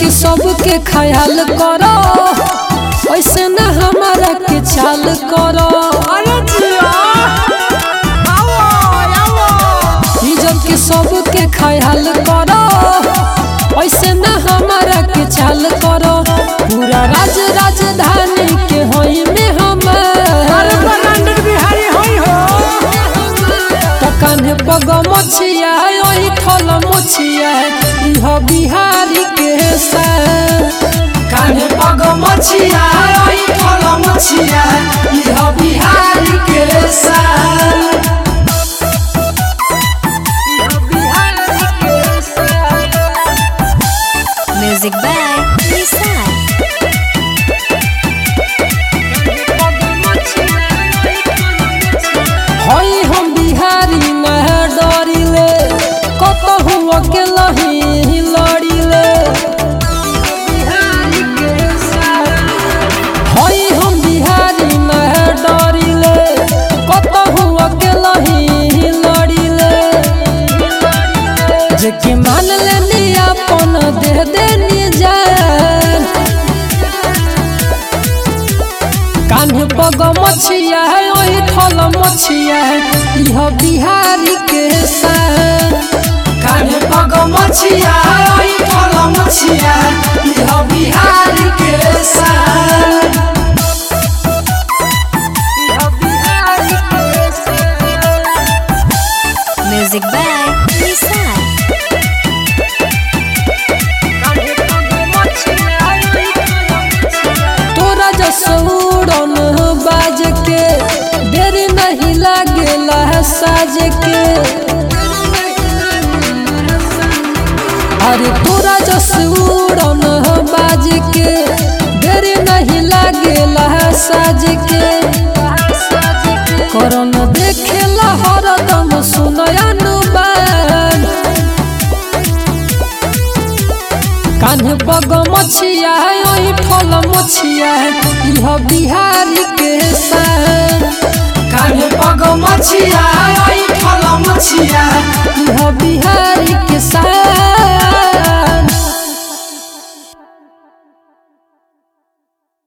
के सबके ख्याल करो ऐसे न हमारा के चाल करो अरे जिया आओ आओ इज्जत के सबके ख्याल करो ऐसे न हमारा के चाल करो पूरा राज राजधानी के होई में अरे हमार ब्रांडेड बिहारी होई हो त कान्हे पग मछिया ओही ठल मछिया इह बिहारी के शान कान्हे पग मछिया ओही ठल मछिया इह बिहारी के शान इह बिहारी के शान Music by Lisan. हई हम बिहारी न डरिले कतहु अकेला ही लड़िले हई हम बिहारी न डरिले कतहु अकेला ही लड़िले जे कि मान लेनी अपन दे देनी जान कान्हे पग मछिया है ओही ठल मछिया है इह बिहारी के शान कान्हे पग मछिया है ओही ठल मछिया है इह बिहारी के शान इह बिहारी के शान Music by Lisan. तोरा जसौड़न बाज के देरी नहीं लागेला है साज के अरे तोरा जसौड़न बाज के देरी नहीं लागेला है साज के करन देखेला हरदम सुनयनु बान कान्हे पग मछिया है ओही ठल मछिया है इह बिहारी के शान कान्हे पग मछिया है ओही ठल मछिया है